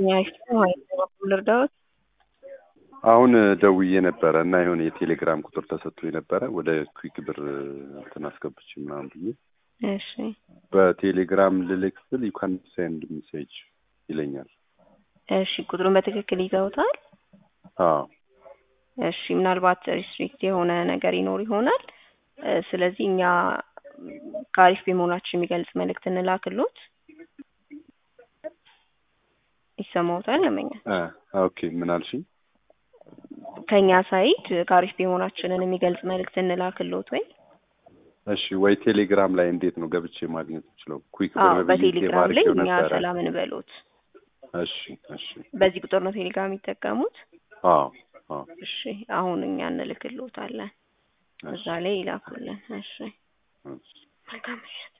ልርዳዎት? አሁን ደውዬ ነበረ እና የሆነ የቴሌግራም ቁጥር ተሰጥቶ ነበረ ወደ ኩዊክ ብር እንትን አስገብቼ ምናምን ብዬ እሺ በቴሌግራም ልልክ ስል ዩ ካን ሴንድ ሜሴጅ ይለኛል። እሺ ቁጥሩን በትክክል ይዘውታል? አዎ እሺ ምናልባት ሪስትሪክት የሆነ ነገር ይኖር ይሆናል። እ ስለዚህ እኛ ከአሪፍ መሆናችን የሚገልጽ መልእክት እንላክሎት። ይሰማዎታል? ለመኛ እ ኦኬ ምን አልሽኝ? ከኛ ሳይድ ከአሪፍ መሆናችንን የሚገልጽ መልእክት እንላክሎት ወይ? እሺ ወይ ቴሌግራም ላይ እንዴት ነው ገብቼ ማግኘት የምችለው? ኩዊክ አዎ ብር ብዬ ሴቭ በቴሌግራም ላይ አድርጌው እኛ ነበረ። ሰላም እንበሎት። እሺ እሺ በዚህ ቁጥር ነው ቴሌግራም የሚጠቀሙት? አዎ አዎ እሺ አሁን እኛ እንልክሎታለን። እሺ እዛ ላይ ይላኩልን። እሺ እሺ መልካም ምሽት።